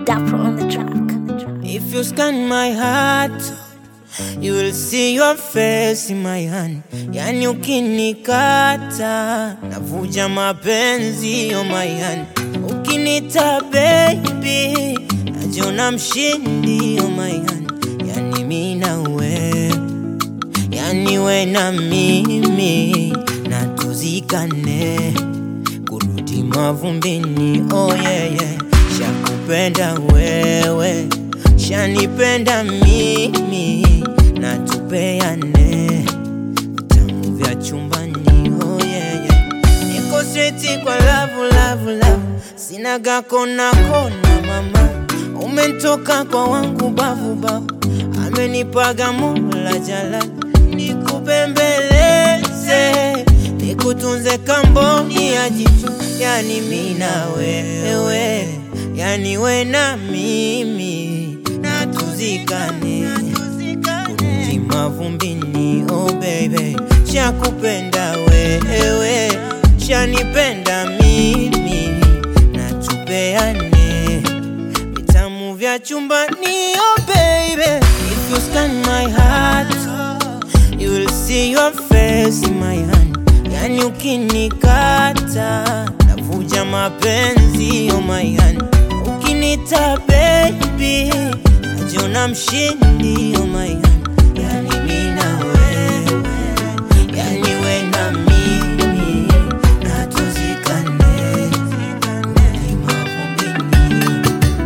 Dapper on the track. If you scan my heart, you will see your face in my hand. Yani ukinikata, navuja mapenzi on my hand. Ukinita baby, najiona mshindi on my hand. Yani mi na we, yani we na mimi, na tuzikane kurudi mavumbini. Oh yeah, yeah. Shakupenda wewe, shanipenda mimi, na tupeane vitamu vya chumbani. Oh yeah, yeah. Niko straight kwa love, love, love, sinaga kona kona mama, umetoka kwa wangu bavu bavu, amenipaga Mola Jalal, nikupembeleze nikutunze kamboni ya jicho, yani mi na wewe, yani we na mimi, na tuzikane kurudi mavumbini. Oh baby, shakupenda wewe, shanipenda mimi, na tupeane vitamu vya chumbani. Oh baby, if you scan my heart You will see your face in my hand. Yani ukinikata navuja mapenzi on my hand. Ukinita baby najiona mshindi on my hand. Yani mi na wewe, yani we na mimi, na tuzikane kurudi mavumbini.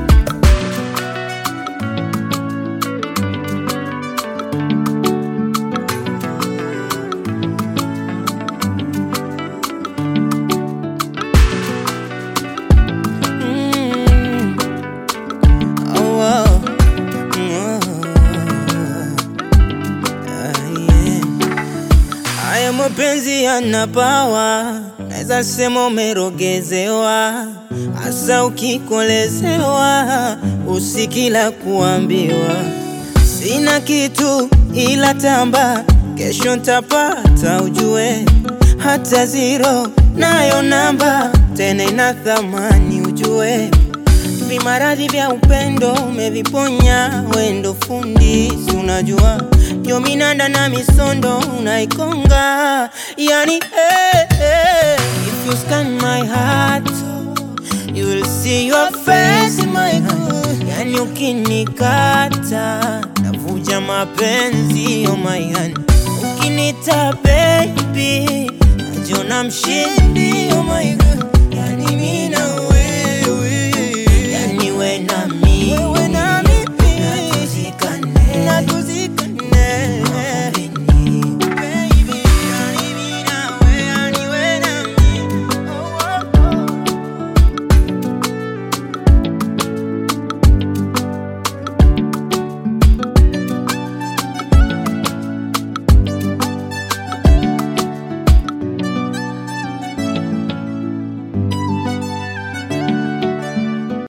Mm. Oh, oh. Mm, oh. Ah, yeah. Haya mapenzi yana pawa, naweza sema umerogezewa, hasa ukikolezewa, usikila kuambiwa sina kitu ila tamba, kesho ntapata ujue, hata zero nayo namba tena ina thamani ujue vimaradhi vya upendo umeviponya, wendo fundi, si unajua yo minanda na misondo unaikonga, yani eh, eh. If you scan my heart you will see your face in my hand. Yani ukinikata navuja mapenzi on my hand. Ukinita baby najiona mshindi on